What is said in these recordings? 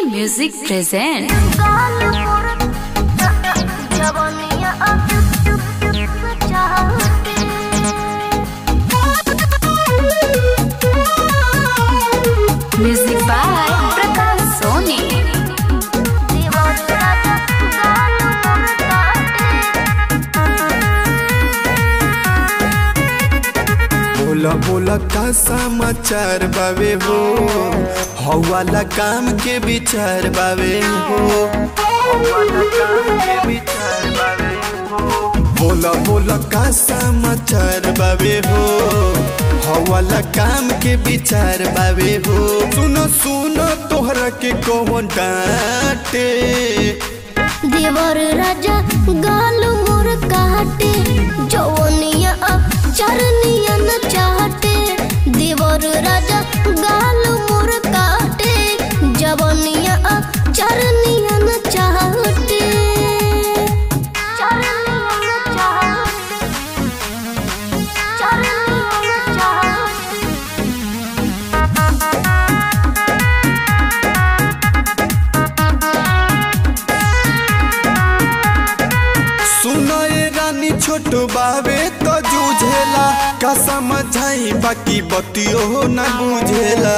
Music present. Music by Prakash Soni. बोला बोला का समाचार बावे हो हवाला काम के विचार बावे हो हवाला काम के विचार बावे हो बोला बोला का समाचार बावे हो हवाला काम के विचार बावे हो सुनो सुनो तोहरा के कौन डांटे देवर राजा गाल मोर काटे जवनिया चरनिया न चाहते देवर राजा गाल मोर काटे जवनिया चरनिया न चाहते चरनिया न चाहते चरनिया न चाहते सुनो ये रानी छोट बावे तो जूझेला का समझाई बाकी बतियो न बुझेला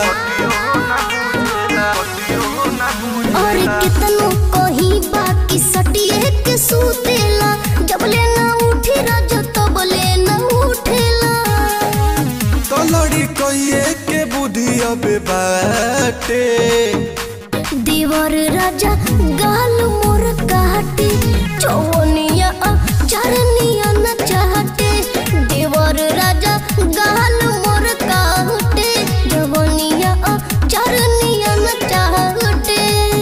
और कितनो कहीं बाकी सटिए के सूतेला जब ले ना उठी राजा तब ले ना उठेला तो लड़ी कहिए के बुद्धि अब बाटे देवर राजा गाल मोर काटे चौनिया चरनिया न चाहते देवर राजा गाल मोर काटे जवनिया चरनिया न चाहते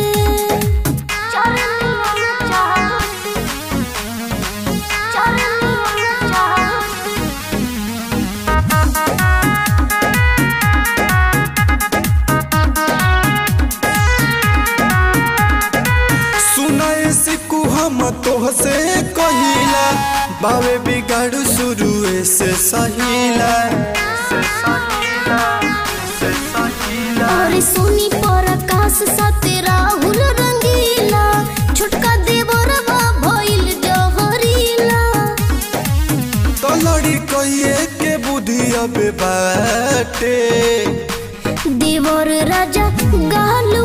चरनिया न चाहते चरनिया न चाहते सुनाए सिकू हम तोह से कहिला बावे बिगाड़ शुरू से सहिला और सोनी पर आकाश साथे राहुल रंगीला छोटका देवरवा भइल जहरीला तो लड़ी कहिए के बुद्धि अब बाटे देवर राजा गाल